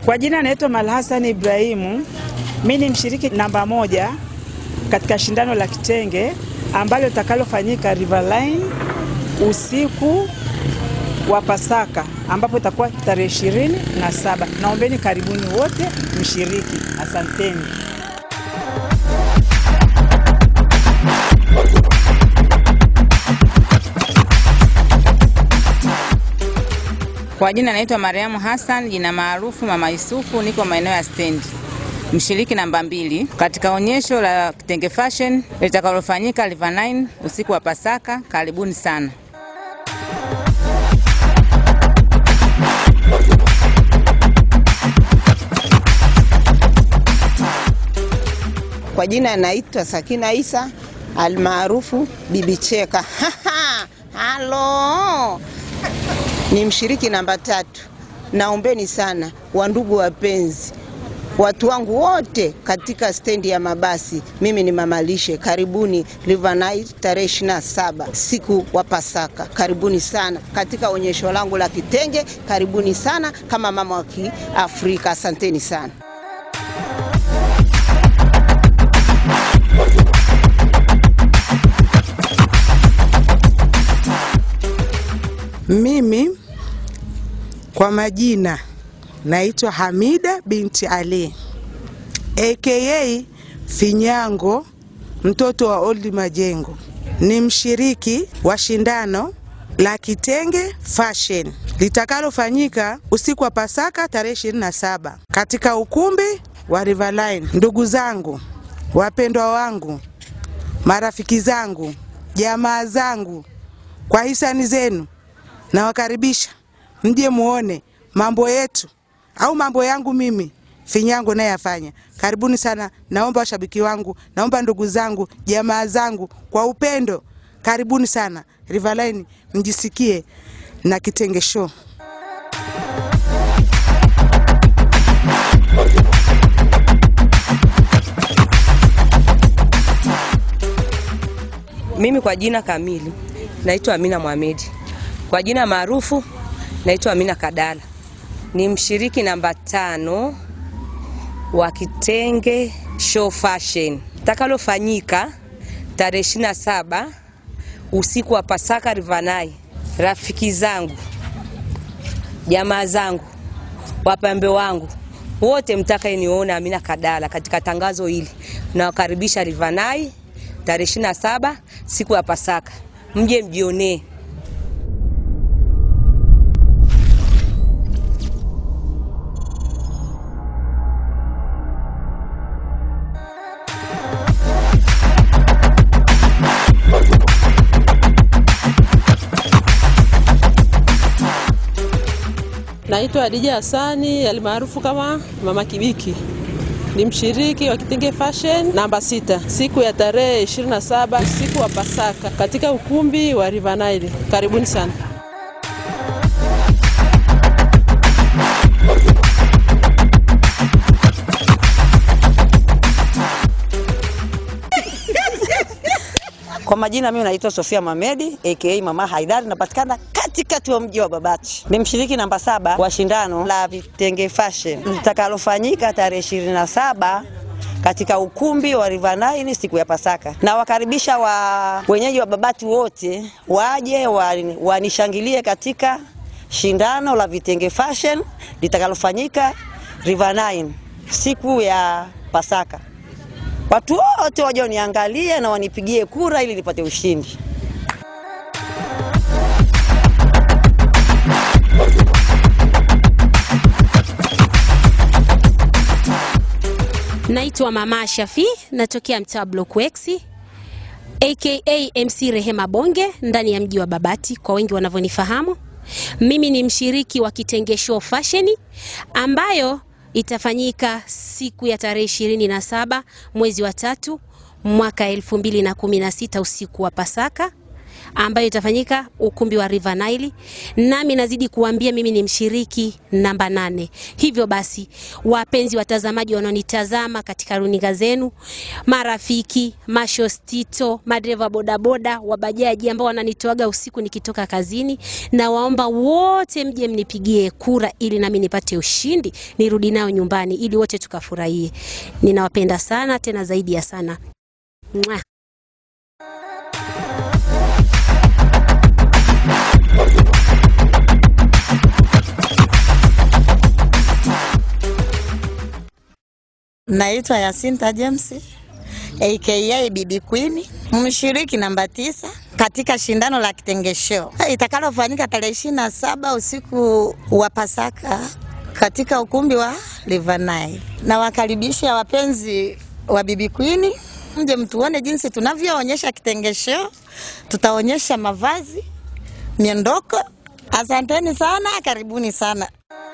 Kwa jina naitwa Malhasani Ibrahimu. Mi ni mshiriki namba moja katika shindano la kitenge ambalo litakalofanyika Riverline usiku wa Pasaka ambapo itakuwa tarehe ishirini na saba. Naombeni karibuni wote mshiriki. Asanteni. Kwa jina naitwa Mariamu Hassan, jina maarufu Mama Yusufu, niko maeneo ya stendi, mshiriki namba mbili katika onyesho la kitenge fashion litakalofanyika River Nine usiku wa Pasaka. Karibuni sana. Kwa jina naitwa Sakina Isa almaarufu Bibi Cheka. Halo, ni mshiriki namba tatu. Naombeni sana wandugu wapenzi, watu wangu wote katika stendi ya mabasi, mimi ni mamalishe. Karibuni River Night tarehe 27 siku wa Pasaka. Karibuni sana katika onyesho langu la kitenge. Karibuni sana kama mama wa Kiafrika. Asanteni sana. Mimi kwa majina naitwa Hamida binti Ali aka Finyango, mtoto wa Old Majengo. Ni mshiriki wa shindano la kitenge fashion litakalofanyika usiku wa Pasaka tarehe 27 katika ukumbi wa Riverline. Ndugu zangu, wapendwa wangu, marafiki zangu, jamaa zangu, kwa hisani zenu nawakaribisha mje muone mambo yetu au mambo yangu mimi Finyango naye afanya. Karibuni sana, naomba washabiki wangu, naomba ndugu zangu, jamaa zangu, kwa upendo, karibuni sana Riverline, mjisikie na kitenge show. Mimi kwa jina kamili naitwa Amina Mohamedi. Kwa jina maarufu naitwa Amina Kadala. Ni mshiriki namba tano wa kitenge show fashion takalofanyika tarehe 27 usiku wa Pasaka Rivanai. Rafiki zangu, jamaa zangu, wapambe wangu wote mtakayeniona Amina Kadala katika tangazo hili, nawakaribisha Rivanai tarehe 27 siku ya Pasaka, mje mjionee. Naitwa Adija Hassani almaarufu kama Mama Kibiki. Ni mshiriki wa kitenge fashion namba sita, siku ya tarehe 27 siku wa Pasaka katika ukumbi wa River Nile. Karibuni sana. Kwa majina mimi naitwa Sofia Mamedi aka Mama Haidari, napatikana katikati wa mji wa Babati. Ni mshiriki namba saba wa shindano la vitenge fashion litakalofanyika tarehe 27 katika ukumbi wa River Nile siku ya Pasaka. Na wakaribisha wa wenyeji wa Babati wote waje wani- wanishangilie katika shindano la vitenge fashion litakalofanyika River Nile siku ya Pasaka. Watu wote waje waniangalie na wanipigie kura ili nipate ushindi. Naitwa Mama Shafi, natokea mtaa Block X aka MC Rehema Bonge ndani ya mji wa Babati kwa wengi wanavyonifahamu. Mimi ni mshiriki wa Kitenge Show Fashion ambayo itafanyika siku ya tarehe ishirini na saba mwezi wa tatu mwaka elfu mbili na kumi na sita usiku wa Pasaka ambayo itafanyika ukumbi wa River Nile. Nami nazidi kuambia mimi ni mshiriki namba nane. Hivyo basi, wapenzi watazamaji wanaonitazama katika runinga zenu, marafiki, mashostito, madereva bodaboda, wabajaji ambao wananitoaga usiku nikitoka kazini, na waomba wote mje mnipigie kura ili nami nipate ushindi, nirudi nao nyumbani ili wote tukafurahie. Ninawapenda sana tena zaidi ya sana. Mwah. Naitwa Yasinta James aka Bibi Queen, mshiriki namba tisa katika shindano la kitengesho itakalofanyika tarehe ishirini na saba usiku wa Pasaka katika ukumbi wa River Nile. Nawakaribisha wapenzi wa Bibi Queen, mje mtuone jinsi tunavyoonyesha kitengesho. Tutaonyesha mavazi, miondoko. Asanteni sana, karibuni sana.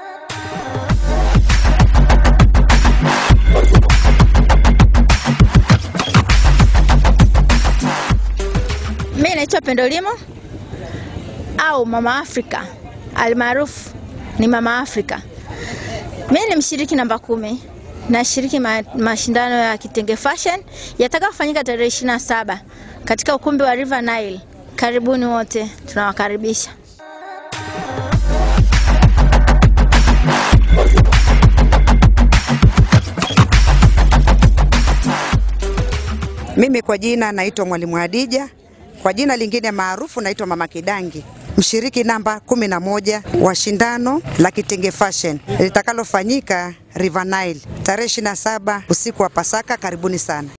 Mimi naitwa Pendo Limo au Mama Afrika almaarufu ni Mama Afrika. Mimi ni mshiriki namba kumi, nashiriki ma, mashindano ya kitenge fashion yatakayofanyika tarehe ishirini na saba katika ukumbi wa River Nile. Karibuni wote, tunawakaribisha. Mimi kwa jina naitwa Mwalimu Hadija, kwa jina lingine maarufu naitwa Mama Kidangi, mshiriki namba kumi na moja wa shindano la kitenge fashion litakalofanyika River Nile tarehe 27 usiku wa Pasaka. Karibuni sana.